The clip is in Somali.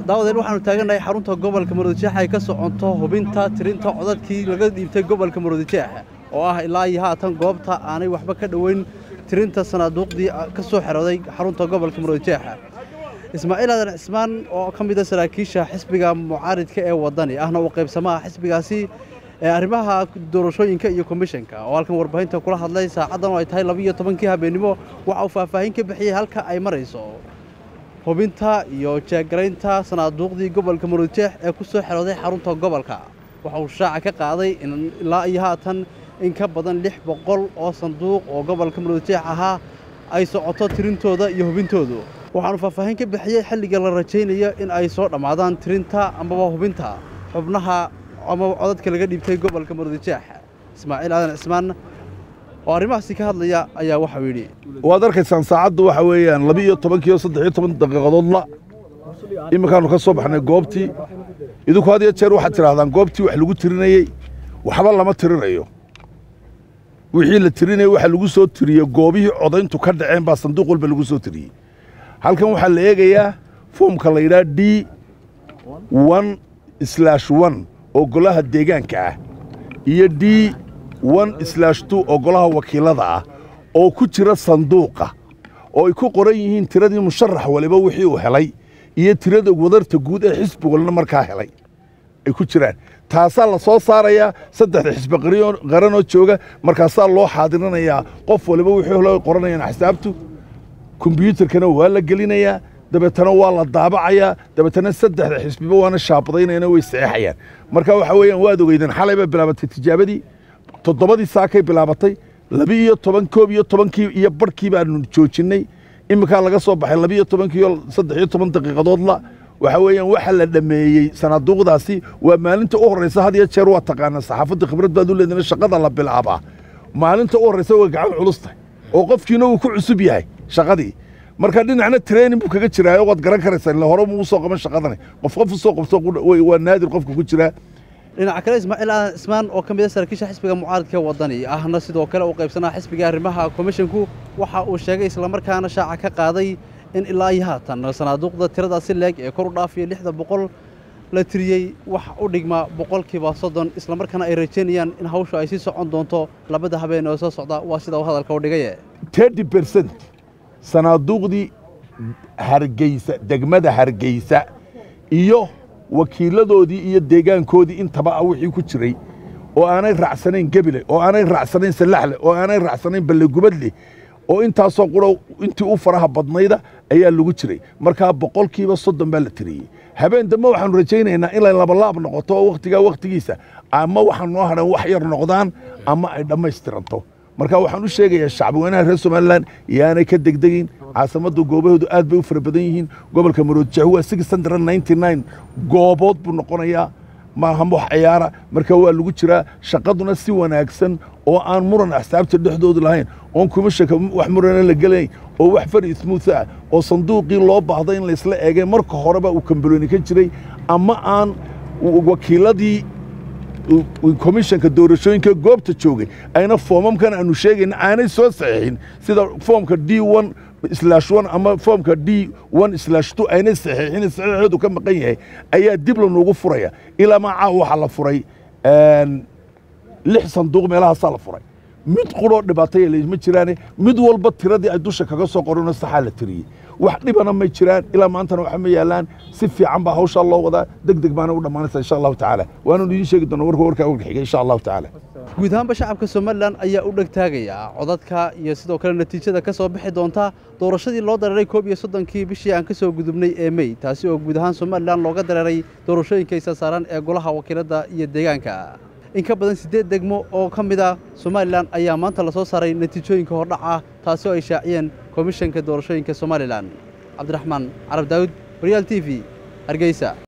daawadeen waxaanu taagannahay xarunta gobolka maroodijeex ay ka soconto hubinta tirinta codadkii laga dhiibtay gobolka maroodijeex oo ah ilaa iyo haatan goobta aanay waxba ka dhoweyn tirinta sanaaduuqdii ka soo xerooday xarunta gobolka maroodijeex ismaaciil aadan cismaan oo ka mida saraakiisha xisbiga mucaaridka ee waddani ahna uu qaybsamaha xisbigaasi ee arrimaha doorashooyinka iyo komishanka oo halkan warbaahinta kula hadlay saacaddan oo ay tahay labiiyo tobankii habeennimo waxa uu faahfaahin ka bixiyey halka ay marayso hubinta iyo jeegaraynta sanaaduuqdii gobolka maroodijeex ee ku soo xerooday xarunta gobolka waxa uu shaaca ka qaaday in ilaa iyo haatan in ka badan lix boqol oo sanduuq oo gobolka maroodijeex ahaa ay socoto tirintooda iyo hubintoodu waxaanu faahfaahin ka bixiyey xilliga la rajaynayo in ay soo dhammaadaan tirinta amaba hubinta xubnaha amaba codadka laga dhiibtay gobolka maroodijeex ismaaciil aadan cismaan oo arrimahaasi ka hadlaya ayaa waxau yidhi waad arkaysaan saacaddu waxa weeyaan laba iyo tobankiiyo saddex iyo toban daqiiqadoodla iminkaannu ka soo baxnay goobtii idinku had iyo jeer waxaad tidhaahdaan goobtii wax lagu tirinayey waxba lama tirinayo wixii la tirinayey waxa lagu soo tiriye goobihii codayntu ka dhaceen baa sanduuq walba lagu soo tiriyey halkan waxaa la eegayaa foomka la yidhaha d one slash one oo golaha deegaanka ah iyo d one slash two oo golaha wakiilada ah oo ku jira sanduuqa oo ay ku qoran yihiin tiradii musharax waliba wixii uu helay iyo tirada wadarta guud ee xisbi walina markaa helay ay ku jiraan taasaa la soo saarayaa saddexda xisbi qaranoo jooga markaasaa loo xaadirinayaa qof waliba wixii helo qoranayaan xisaabtu kombyuutarkana waa la gelinayaa dabeetana waa la daabacayaa dabeetana saddexda xisbiba waana shaabadaynayana way saxeexayaan marka waxa weeyaan waad ogeydeen xalay bay bilaabatay tijaabadii toddobadii saakay bilaabatay laba iyo toban koob iyo tobankii iyo barhkii baanu joojinnay iminkaa laga soo baxay laba iyo tobankiiyo saddex iyo toban daqiiqadoodla waxa weeyaan waxa la dhammeeyey sanaaduuqdaasi waa maalinta u horraysa had iyo jeer waa taqaanaa saxaafadda khibrad baad u leedina shaqada la bilaabaa maalinta u horraysa way gacan culus tahay oo qofkiina uu ku cusub yahay shaqadii marka dhinacna training buu kaga jiraayo waad garan karaysaa ille hore muu soo qaban shaqadani qof qof soo qabto waa naadir qofka ku jiraa dhinaca kale ismaaciil aadan cismaan oo ka mid a saraakiisha xisbiga mucaaridka waddani ahna sidoo kale uu qaybsanaa xisbiga arrimaha komishanku waxa uu sheegay islamarkaana shaaca ka qaaday in ilaa iyo haatan sanaaduuqda tiradaasi leeg ee kor u dhaafiya lixda boqol la tiriyey wax u dhigma boqolkiiba soddon islamarkaana ay rajaynayaan in hawshu ay sii socon doonto labada habeen oo soo socda waa sida uu hadalka u dhigaye terty bercent sanaaduuqdii hargeysa degmada hargeysa iyo wakiiladoodii iyo deegaankoodii intaba ah wixii ku jiray oo aanay raacsanayn gebile oo aanay raacsanayn sallaxle oo aanay raacsanayn ballegubadle oo intaasoo quro intii u faraha badnayda ayaa lagu jiray markaa boqolkiiba soddon baa la tiriyey habeen dambe waxaanu rajaynaynaa inay labalaab noqoto oo wakhtigaa wakhtigiisa ama waxaan noo hadhan wax yar noqdaan ama ay dhammaystiranto marka waxaan u sheegayaa shacbweynaha reer somalilan yaanay ka degdegin caasimaddu goobahoodu aad bay u fara badan yihiin gobolka maroodijeex waa six hundred ninety nine goobood buu noqonayaa maaha wax ciyaara marka waa lagu jiraa shaqaduna si wanaagsan oo aan muran axsaabta dhexdoodu lahayn oon kumashanka wax murana la gelayn oo wax fari smooth ah oo sanduuqii loo baahday in laysla eegay marka horeba uu kambaloni ka jiray ama aan wakiiladii komishanka doorashooyinka goobta joogay ayna foomamkan aanu sheegayna aanay soo saxiixin sida foomka d one slash one ama foomka d one slash two aynay saxiixin saxiixoodu ka maqan yahay ayaa dib lanuugu furaya ilaa macaa waxaa la furay lix sanduuq meelahaasaa la furay mid quroo dhibaataya ma jiraane mid walba tiradii ay dusha kaga soo qorano saxaa la tiriyey wax dhibana may jiraan ilaa maantana waxa ma yaalaan si fiican baa hawshaa loo wadaa deg deg baana u dhammaanaysa insha allahu tacaala waanu idiin sheegi doona warka warkaa warka xiga insha allahu tacaala guud ahaanba shacabka somalilan ayaa u dhegtaagaya codadka iyo sidoo kale natiijada ka soo bixi doonta doorashadii loo dareeray koob iyo soddonkii bishii aan ka soo gudubnay ee mey taasi oo guud ahaan somalilan looga dareeray doorashooyinka isa saaran ee golaha wakiiladda iyo deegaanka in ka badan siddeed degmo oo ka mid a somalilan ayaa maanta la soo saaray natiijooyinka hordhac ah taasi oo ay shaaciyeen komishanka doorashooyinka somalilan cabdiraxmaan carab daawud horyaal t v hargeysa